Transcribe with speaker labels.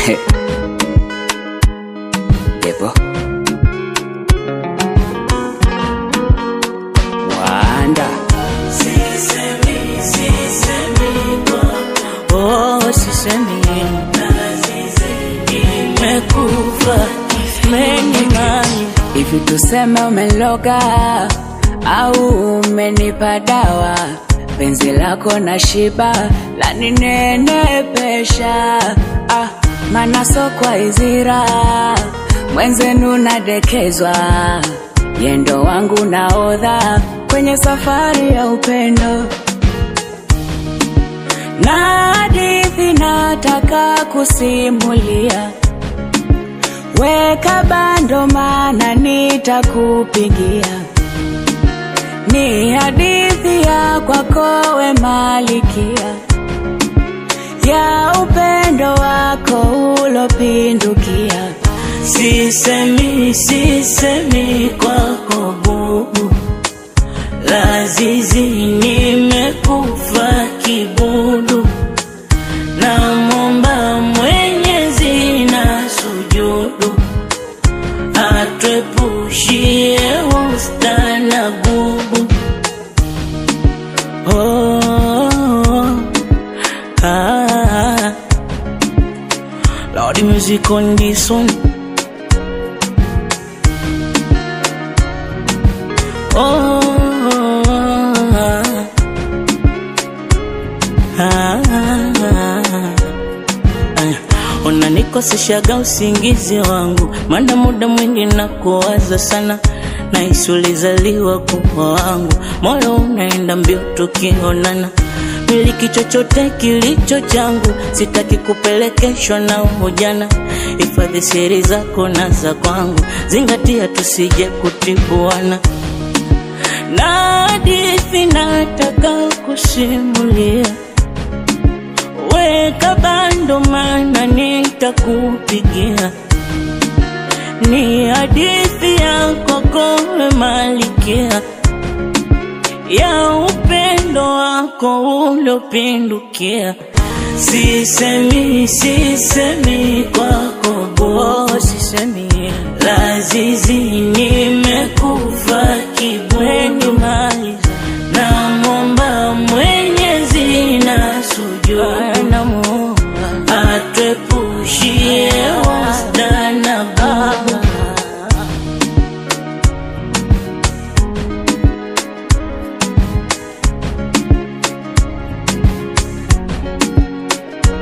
Speaker 1: Devo Wanda
Speaker 2: Oh, sisemi imekufa menimani
Speaker 1: hivi, tuseme umeloga au umenipa dawa, penzi lako na shiba laninenepesha, ah, mana sokwa izira mwenzenu nadekezwa, yendo wangu naodha kwenye safari ya upendo na hadithi nataka kusimulia, weka bando, mana nitakupigia. Ni hadithi ya kwako we malikia, ya upendo wako ulopindukia.
Speaker 2: sisemi sisemi kwako bubu lazizi nimekufa kibudu na momba mwenyezi na sujudu atwepushie usta na gubu oh, ah, Lord music on this one Oh, ah, ah, ah. Unanikoseshaga usingizi wangu, maana muda mwingi na kuwaza sana, nahisi ulizaliwa kuwa wangu, moyo unaenda mbio tukionana miliki chochote kilicho changu, sitaki kupelekeshwa na ujana. Hifadhi siri zako na za kwangu, zingatia tusije kutibuana na hadithi nataka kusimulia, weka bando, mana nitakupigia. Ni hadithi ya kokowe malikia ya upendo wako uliopindukia. Sisemi, sisemi kwako
Speaker 1: Oh,
Speaker 2: bo,
Speaker 1: sisemi
Speaker 2: lazizi nimekufa kibweni
Speaker 1: maliza
Speaker 2: na momba mwenyezi na sujudu
Speaker 1: namuomba
Speaker 2: atwepushie wasta